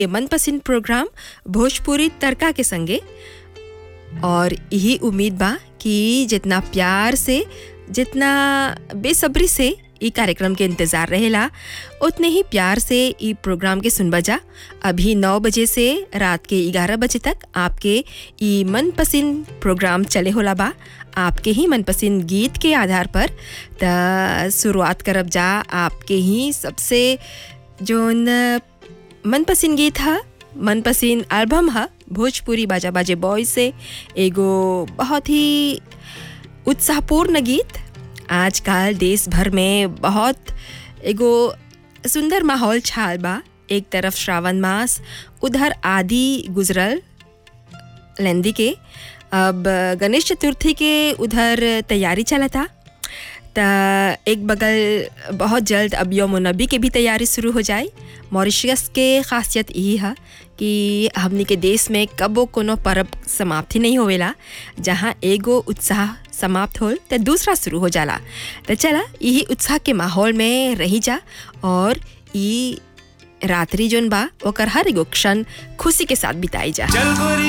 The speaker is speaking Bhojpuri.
ये मनपसंद प्रोग्राम भोजपुरी तड़का के संगे और यही उम्मीद बा कि जितना प्यार से जितना बेसब्री से ई कार्यक्रम के इंतज़ार रहेला उतने ही प्यार से ई प्रोग्राम के सुन बजा अभी नौ बजे से रात के ग्यारह बजे तक आपके ई मनपसंद प्रोग्राम चले होला बा आपके ही मनपसंद गीत के आधार पर त शुरुआत करब जा आपके ही सबसे जोन मनपसंद गीत है मनपसंद एल्बम है भोजपुरी बाजा बाजे बॉय से एगो बहुत ही उत्साहपूर्ण गीत आजकल देश भर में बहुत एगो सुंदर माहौल छाल बा एक तरफ श्रावण मास उधर आदि गुजरल लेंदी के अब गणेश चतुर्थी के उधर तैयारी चलता त एक बगल बहुत जल्द अब यौम नबी के भी तैयारी शुरू हो जाए मॉरिशस के खासियत यही है कि हमनी के देश में कबो कोनो पर्व समाप्ति नहीं होवेला जहाँ एगो उत्साह समाप्त होल तो दूसरा शुरू हो जाला तो चला यही उत्साह के माहौल में रही जा और ई रात्रि जोन बा ओकर हर एगो क्षण खुशी के साथ बिताई जा चल गोरी